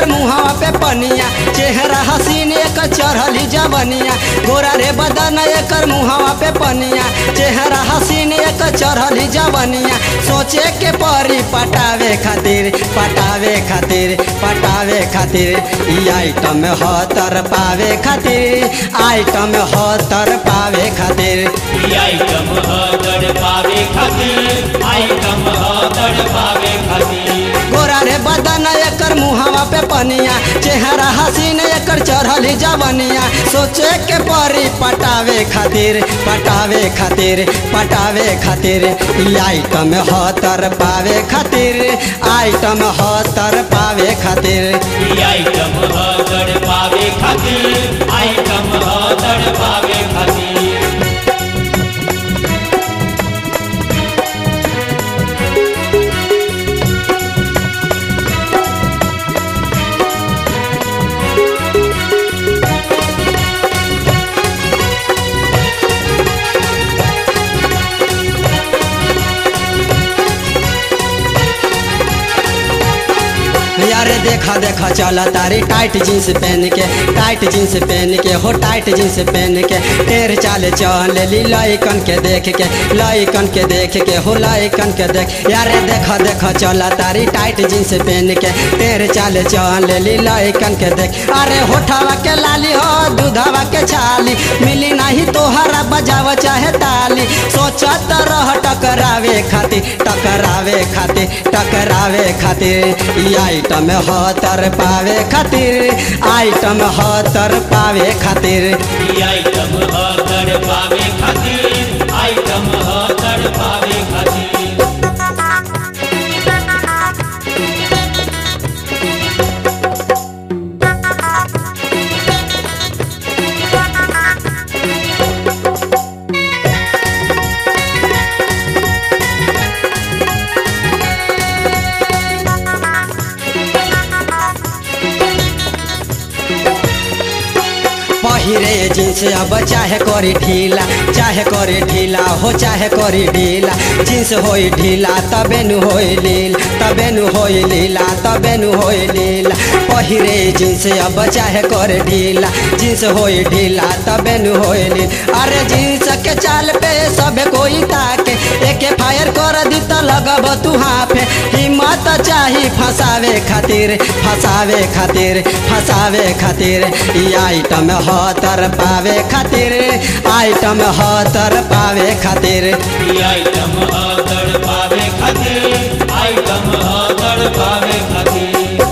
मुहावा पे पनिया चेहरा हसीन एकर चढ़ली जवनिया गोरा रे बदन एकर मुहावा पे पनिया चेहरा हसीन एकर चढ़ली जवनिया सोचे के परी पटावे खातिर पटावे खातिर पटावे खातिर ई आइटम ह तर पावे खातिर आइटम ह तर पावे खातिर ई आइटम ह तड़ पावे खातिर आइटम ह तड़ पावे खातिर गोरा रे बदन एकर मुहावा पे पनिया चेहरा हसीन एकर चढ़ली जवनिया सोचे के परी पटावे खातिर पटावे खातिर पटावे खातिर ई आइटम ह तर पावे खातिर आइटम ह तर पावे खातिर ई आइटम ह तड़ पावे खातिर आइटम ह तड़ पावे खातिर यारे देखा देखा चला तारी टाइट जींस पहन के टाइट जींस पहन के हो टाइट जींस पहन के टेर चाले चल ली लइकन के देख के लइकन के देख के हो लइकन के देख यारे देखा देखा चला तारी टाइट जींस पहन के टेर चाले चल ली लइकन के देख अरे होठावा के लाली हो दूधावा के छाली मिली नहीं तोहरा बजाव चाहे ताली सोचत रह टकरावे खातिर टकरावे खातिर टकरावे खातिर ई आइटम ह तर पावे खातिर आइटम ह तर पावे खातिर ई आइटम ह तड़ पावे खातिर आइटम ह तड़ पावे खातिर पहिरे जींस अब चाहे करी ढीला चाहे करी ढीला हो चाहे करी ढीला जींस होई ढीला तबे नु होई लील तबे नु होई लीला तबे नु होई लीला पहिरे जींस अब चाहे करे ढीला जींस होई ढीला तबे नु होई लील अरे जींस के चाल पे सब कोई ताके एके फायर कर दी त लगब तू हाफे हिम्मत चाही फसावे खातिर फसावे खातिर फसावे खातिर ई आइटम ह तर पावे खातिर आइटम ह तर पावे खातिर ई आइटम ह तड़ पावे खातिर आइटम ह तड़ पावे खातिर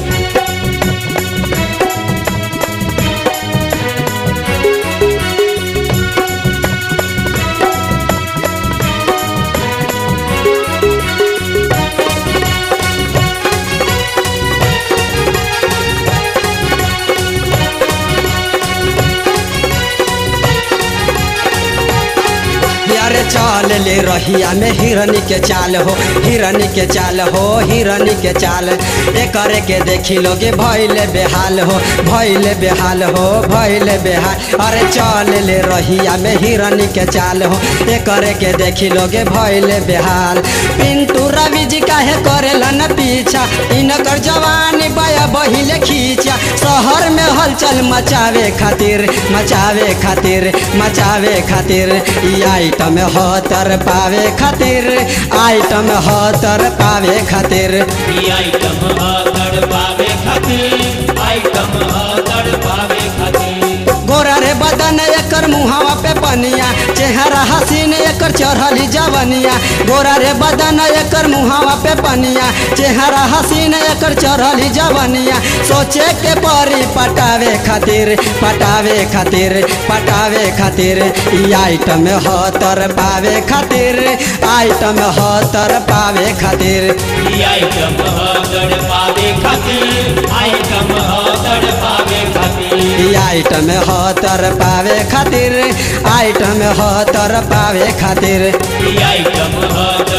यारे चाल ले रहिया में हिरनी के चाल हो हिरनी के चाल हो हिरनी के चाल एकरे के देखी लोगे भैले बेहाल हो भैले बेहाल हो भैले बेहाल अरे चाल ले रहिया में हिरनी के चाल हो एकरे के देखी लोगे भैले बेहाल पिंटू रवि जी काहे करेलन पीछा इनकर जवानी बया बहिले खींचा शहर में हलचल मचावे खातिर मचावे खातिर मचावे खातिर ई आइटम ह तर पावे खातिर आइटम ह तर पावे खातिर ई आइटम ह तड़ पावे खातिर आइटम ह तड़ पावे खातिर गोरा रे बदन एकर मुहावा पे पनिया चेहरा हसीन एकर चढ़ली जवनिया गोरा रे बदन एकर मुहावा पे पनिया चेहरा हसीन एकर चढ़ली जवनिया सोचे के परी पटावे खातिर पटावे खातिर पटावे खातिर ई आइटम ह तर पावे खातिर आइटम ह तर पावे खातिर ई आइटम ह तड़ पावे खातिर आइटम ह तड़ पावे खातिर ई आइटम ह तर पावे खातिर आइटम ह तर पावे खातिर ई आइटम ह तड़